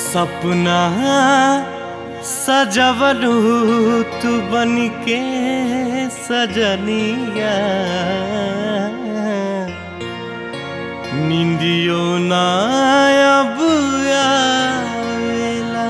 सपना सजवलू तू बन के सजनिया निंदियो ना अब आवेला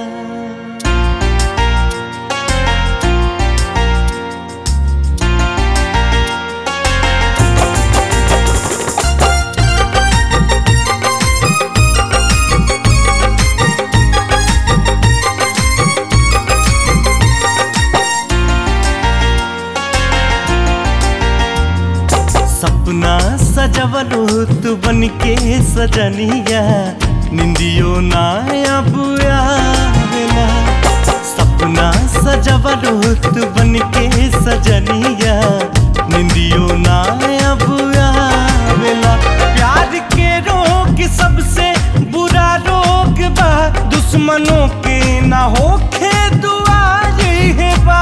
सपना सजवलो तू बन के सजनिया निंदियो ना अब आवेला सपना सजवलो तू बन के सजनिया निंदियो ना अब आवेला प्यार के रोग सबसे बुरा रोग बा दुश्मनों के ना होखे दुआ है बा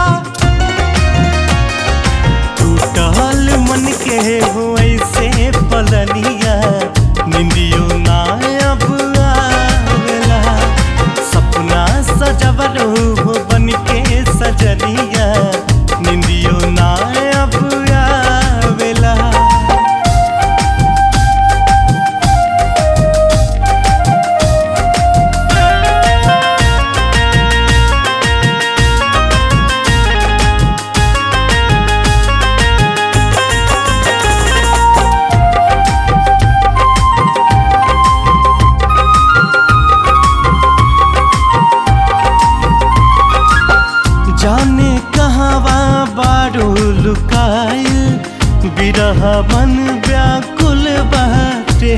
टूटल मन के हो ऐसे पलनिया निंदियो ना अब आवेला सपना सजवलो हो बन के सजनिया निंदियो ना अब आवेला जाने कहवा बारो लुकाइल बिरह मन व्याकुल बाटे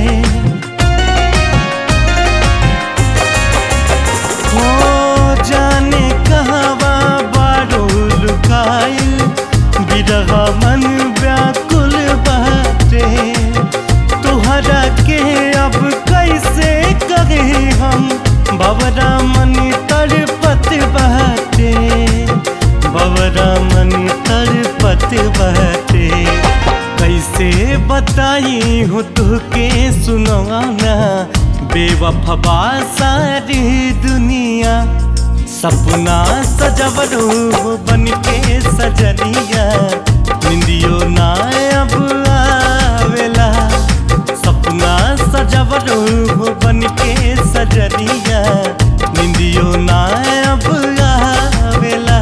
हो जाने कहवा बारो लुकाइल बिरह मन व्याकुल बाटे तुहरा के अब कैसे कहे हम बबरा मन तड़पत बाटे बबरा मन तड़पत बाटे कैसे बताई हो तुहके सुनवाना बेवफबा सारी दुनिया सपना सजवलो बन के सजनिया निंदियो ना अब आवेला सपना सजवलो बन के सजनिया निंदियो ना अब आवेला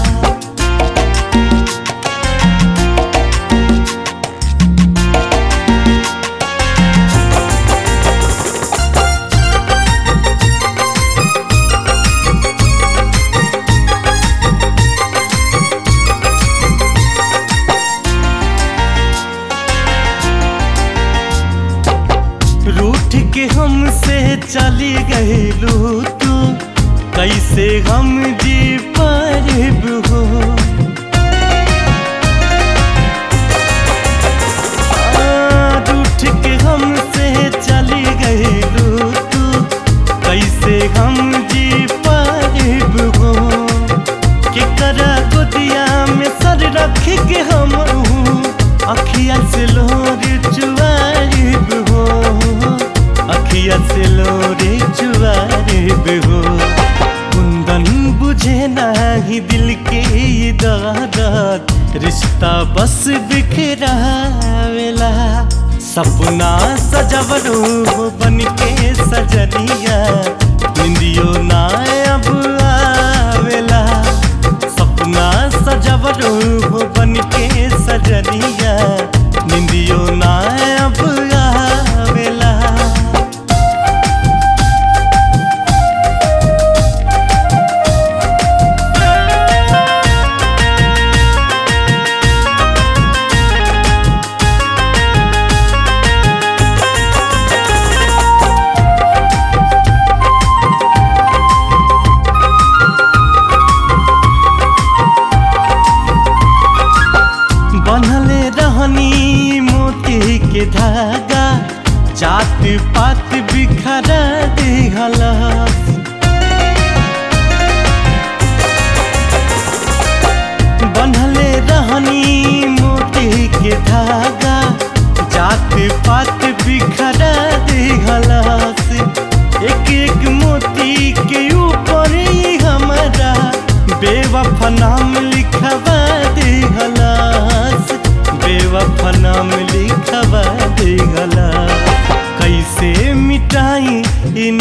रूठ के हमसे चली गईलू तू कैसे हम जी पारिब हो आ, रूठ के हमसे चली गईलू तू कैसे हम जी पारिब हो के करा गोदिया में सर रख के हम अखिया से लोर चुआरिब हो अखिया से लोरे चुआरिब हो कुंदन बुझे नाही दिल के ये दर्द रिश्ता बस बिखरावेला सपना सजवलो बन के सजनिया निंदियो ना अब आवेला सपना सजवलो बन के सजनिया निंदियो ना अब आवेला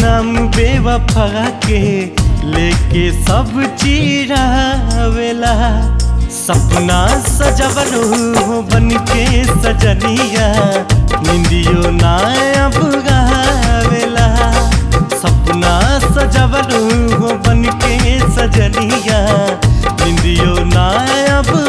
नाम बेवफा के लेके सब चीरावेला सपना सजवलो बन के सजनिया निंदियो ना अब गावेला सपना सजवलो बन के सजनिया निंदियो ना अब